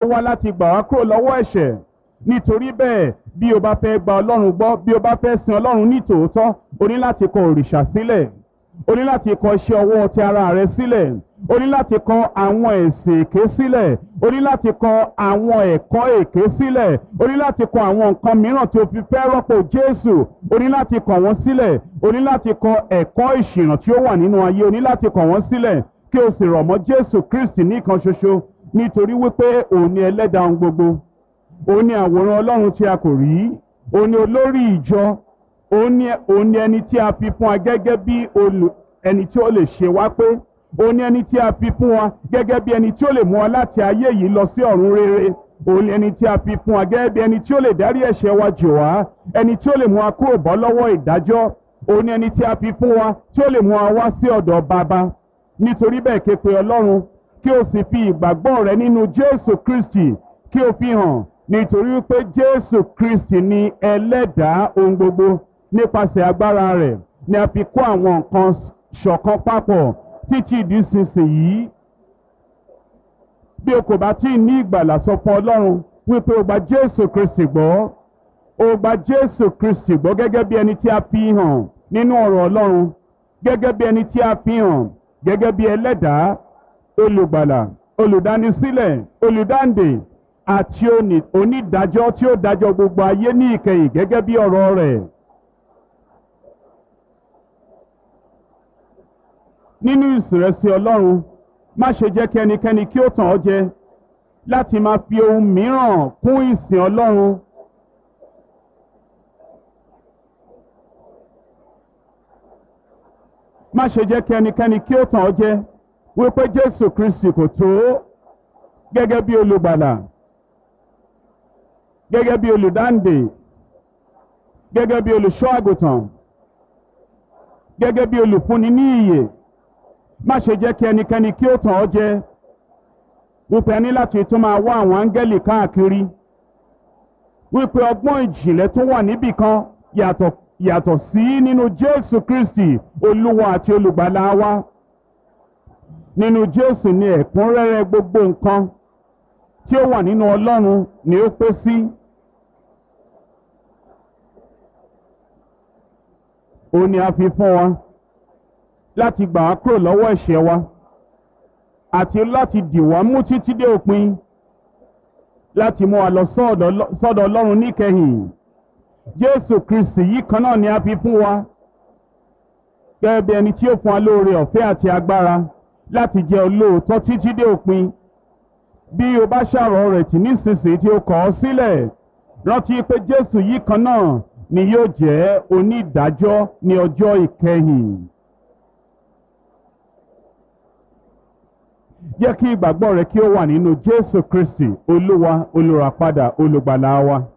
ó wá láti gbà wá kúrò lọ́wọ́ ẹ̀ṣẹ̀ nítorí bẹ́ẹ̀ bí o bá fẹ́ gba ọlọ́run gbọ́ bí o bá fẹ́ sin ọlọ́run ní tòótọ́ o ní láti kọ òrìṣà sílẹ̀ o ní láti kọ iṣẹ́ ọwọ́ ti ara rẹ sílẹ̀ o ní láti kọ àwọn ẹ̀sìn èké sílẹ̀ o ní láti kọ àwọn ẹ̀kọ́ èké sílẹ̀ o ní láti kọ àwọn nǹkan mìíràn tí o fi fẹ́ rọ́pò Jésù o ní láti kọ wọ́n sílẹ̀ o ní láti kọ ẹ̀kọ́ ìṣìnà tí ó wà nínú ayé o ní láti kọ wọ́n sílẹ̀ kí o sì rọ̀ mọ́ Jésù Kristi nìkan ṣoṣo nítorí wípé òun ni ẹlẹ́dàá ohun gbogbo òun ni àwòrán Ọlọ́run tí a kò rí òun ni olórí ìjọ òun ni òun ni ẹni tí a fi fún wa gẹ́gẹ́ bí olù ẹni tí ó lè ṣe wá pé òun ni ẹni tí a fi fún wa gẹ́gẹ́ bí ẹni tí ó lè mú wa láti ayé yìí lọ sí ọ̀run rere òun ni ẹni tí a fi fún wa gẹ́gẹ́ bí ẹni tí ó lè dárí ẹ̀ṣẹ̀ wa jì wá ẹni tí ó lè mú wa kúrò bọ́ lọ́wọ́ ìdájọ́ òun ni ẹni tí a fi fún wa tí ó lè mú wa wá sí ọ̀dọ̀ bàbá nítorí bẹ́ẹ̀ ké pe Ọlọ́run kí o sì fi ìgbàgbọ́ rẹ nínú Jésù Kristi kí o fi hàn nítorí pé Jésù Kristi ni ẹlẹ́dàá ohun gbogbo nípasẹ̀ agbára rẹ̀ ni a fi kó àwọn nǹkan ṣọ̀kan papọ̀ títí di sísìnyí. bí o kò bá tí ì ní ìgbàlà sọ fún Ọlọ́run wípé o gba Jésù Kristi gbọ́ o gba Jésù Kristi gbọ́ gẹ́gẹ́ bí ẹni tí a fi hàn nínú ọ̀rọ̀ Ọlọ́run gẹ́gẹ́ bí ẹni tí a fi hàn gẹ́gẹ́ bí ẹlẹ́dàá olùgbàlà olùdánisílẹ̀ olùdáǹdè àti onídàájọ́ tí ó dájọ́ gbogbo ayé ní ìkẹyìn gẹ́gẹ́ bí ọ̀rọ̀ rẹ̀. nínú ìsìnrẹsì Ọlọ́run má ṣe jẹ́ kí ẹnikẹ́ni kí ó tàn ọ́ jẹ láti máa fi ohun mìíràn kún ìsìn Ọlọ́run. má ṣe jẹ́ kí ẹnikẹ́ni kí ó tàn ọ́ jẹ wípé Jésù Kristi kò tó gẹ́gẹ́ bí olùgbàlà gẹ́gẹ́ bí olùdáǹdè gẹ́gẹ́ bí olùṣọ́ àgùntàn gẹ́gẹ́ bí olùfúnni ní ìyè má ṣe jẹ́ kí ẹnikẹ́ni kí ó tàn ọ́ jẹ wípé ẹni láti tún máa wá àwọn áńgẹ́lì káàkiri wípé ọgbọ́n ìjìnlẹ̀ tó wà níbì kan yàtọ̀ yàtọ̀ sí nínú Jésù Kristi olúwa àti olùgbàlà wa nínú Jésù ni ẹ̀kúnrẹ́rẹ́ gbogbo nǹkan tí ó wà nínú Ọlọ́run ni ó pé sí. ó ní a fi fún wa láti gbà wá kúrò lọ́wọ́ ẹ̀ṣẹ̀ wa àti láti dì wá mú títí dé òpin láti mú wa lọ sọ́dọ̀ Ọlọ́run níkẹyìn Jésù Kristi yìí kan náà ni a fi fún wa gẹ́gẹ́ bí ẹni tí ó fún wa lóore ọ̀fẹ́ àti agbára láti jẹ́ olóòótọ́ títí dé òpin bí o bá ṣàrọ̀ rẹ̀ tì nísinsìnyí tí o kọ̀ ọ́ sílẹ̀ rántí pé Jésù yìí kan náà ni yóò jẹ́ onídàájọ́ ní ọjọ́ ìkẹyìn. jẹ́ kí ìgbàgbọ́ rẹ kí ó wà nínú Jésù Kristi Olúwa olùràpadà olùgbàlà wa.